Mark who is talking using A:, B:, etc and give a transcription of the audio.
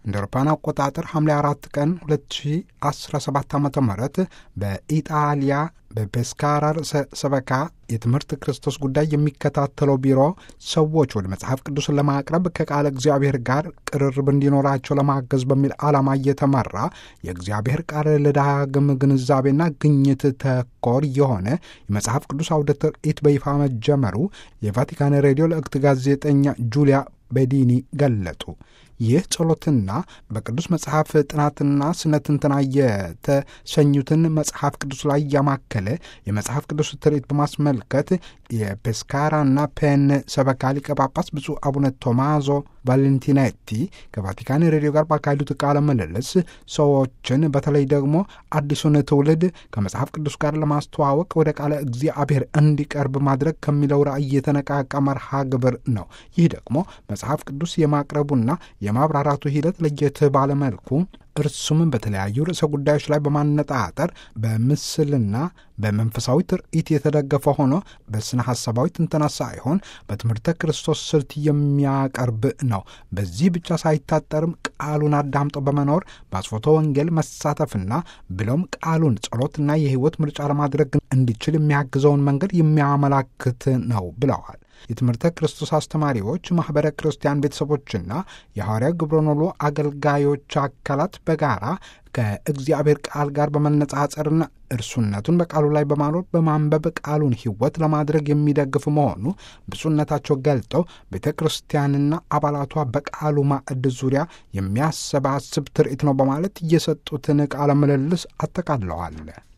A: እንደ አውሮፓውያን አቆጣጠር ሐምሌ አራት ቀን 2017 ዓ ም በኢጣሊያ በፔስካራ ርዕሰ ሰበካ የትምህርት ክርስቶስ ጉዳይ የሚከታተለው ቢሮ ሰዎች ወደ መጽሐፍ ቅዱስን ለማቅረብ ከቃለ እግዚአብሔር ጋር ቅርርብ እንዲኖራቸው ለማገዝ በሚል ዓላማ እየተመራ የእግዚአብሔር ቃል ለዳግም ግንዛቤና ግኝት ተኮር የሆነ የመጽሐፍ ቅዱስ አውደ ትርኢት በይፋ መጀመሩ የቫቲካን ሬዲዮ ለእክት ጋዜጠኛ ጁሊያ ቤዲኒ ገለጡ። ይህ ጸሎትና በቅዱስ መጽሐፍ ጥናትና ስነ ትንተና የተሰኙትን መጽሐፍ ቅዱስ ላይ ያማከለ የመጽሐፍ ቅዱስ ትርኢት በማስመልከት የፔስካራና ፔን ሰበካ ሊቀ ጳጳስ ብፁዕ አቡነ ቶማዞ ቫሌንቲኔቲ ከቫቲካን ሬዲዮ ጋር ባካሄዱት ቃለ ምልልስ ሰዎችን በተለይ ደግሞ አዲሱን ትውልድ ከመጽሐፍ ቅዱስ ጋር ለማስተዋወቅ ወደ ቃለ እግዚአብሔር እንዲቀርብ ማድረግ ከሚለው ራዕይ የተነቃቃ መርሃ ግብር ነው። ይህ ደግሞ መጽሐፍ ቅዱስ የማቅረቡና የማብራራቱ ሂደት ለየት ባለመልኩ እርሱም በተለያዩ ርዕሰ ጉዳዮች ላይ በማነጣጠር በምስልና በመንፈሳዊ ትርኢት የተደገፈ ሆኖ በስነ ሐሳባዊ ትንተና ሳይሆን በትምህርተ ክርስቶስ ስልት የሚያቀርብ ነው። በዚህ ብቻ ሳይታጠርም ቃሉን አዳምጦ በመኖር በአስፎቶ ወንጌል መሳተፍና ብሎም ቃሉን ጸሎትና የሕይወት ምርጫ ለማድረግ እንዲችል የሚያግዘውን መንገድ የሚያመላክት ነው ብለዋል። የትምህርተ ክርስቶስ አስተማሪዎች፣ ማኅበረ ክርስቲያን ቤተሰቦችና የሐዋርያ ግብረኖሎ አገልጋዮች አካላት በጋራ ከእግዚአብሔር ቃል ጋር በመነጻጸርና እርሱነቱን በቃሉ ላይ በማኖር በማንበብ ቃሉን ሕይወት ለማድረግ የሚደግፍ መሆኑ ብፁዕነታቸው ገልጠው ቤተ ክርስቲያንና አባላቷ በቃሉ ማዕድ ዙሪያ የሚያሰባስብ ትርኢት ነው በማለት እየሰጡትን ቃለ ምልልስ አጠቃለዋል።